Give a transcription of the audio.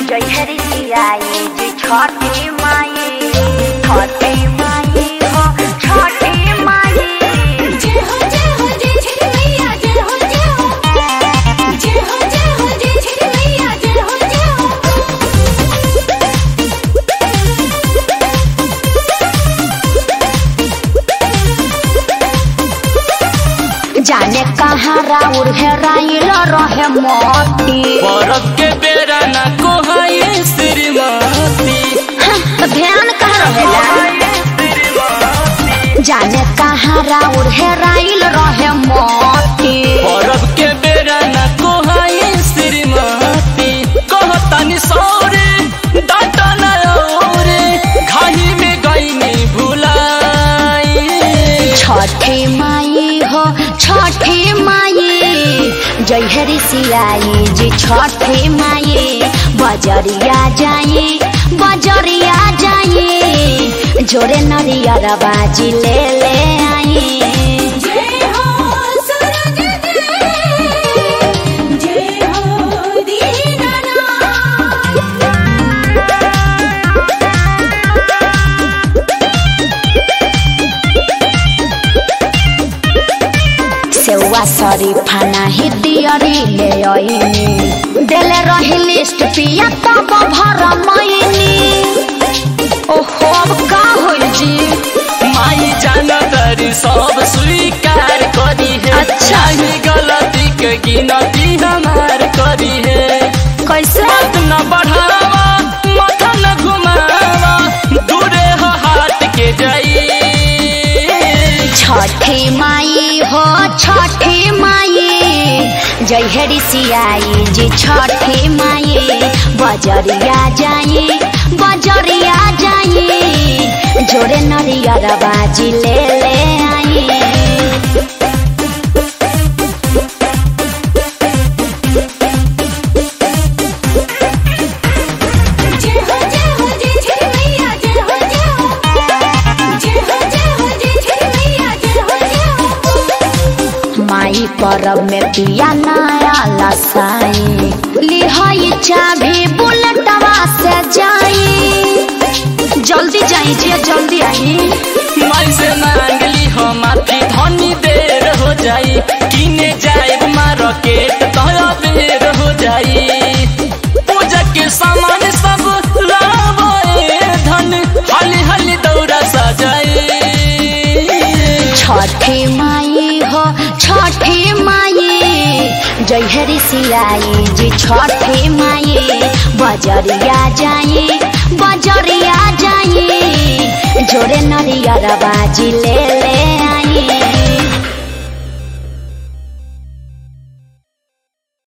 जय हरि सियाई जी छठी माई छठी माई हो छठी माई जय हो जय हो जय छठी मैया जय हो जय हो जय हो जय हो जय छठी मैया जय हो जय हो जाने कहाँ राउर हेराइल रहे मोती बरफ के बेरा ना कोहाए श्रीमती तो ध्यान कहाँ रहेला जाने कहाँ राउर हेराइल रहे मोती बरफ के बेरा ना कोहाए श्रीमती कहतनी सौरे डाटा ना औरे घाही में गईनी भुलाई छठी माई हो छठी माई जय हरि सियाई जी छठी माई बजरिया जाई बजरिया जाई जोरे नरियर बाजी ले ले आई जय हो सूरज देव जय हो दीनानाथ सेवा शरीफा नाही दियरी ले आईनी देले रही लिस्ट पिया तब भर मैनी ओहो अब का होई जी माई जानदारी सब स्वीकार करी है अच्छा। चाहे गलती के गिनती हमार करी है कैसे मत न बढ़ावा माथा न घुमावा दूरे हो हाथ के जाई छठी माई हो छठी माई जय हरि सियाई जी छठी माई बजरिया जाई बजरिया जाई जोरे नरियर बाजी ले ले आई जय हो जय हो जय छठी मैया जय हो जय हो जय हो जय हो जय छठी मैया जय हो जय हो माई परब में पिया नया लसाई लिहाई चाबी बुलेटवा से जाई जल्दी जाई जी जल्दी आई माई से मांगली हो माथी धनी देर हो जाई किने जाए मार्केट तोरा देर हो जाई पूजा के सामान सब लावे धन हली हली दौरा सजाई छठी माई हो छठी माई जय हरि सियाई जी छठी माई बजरिया जाई बजरिया जाई जोरे नरियर बाजी ले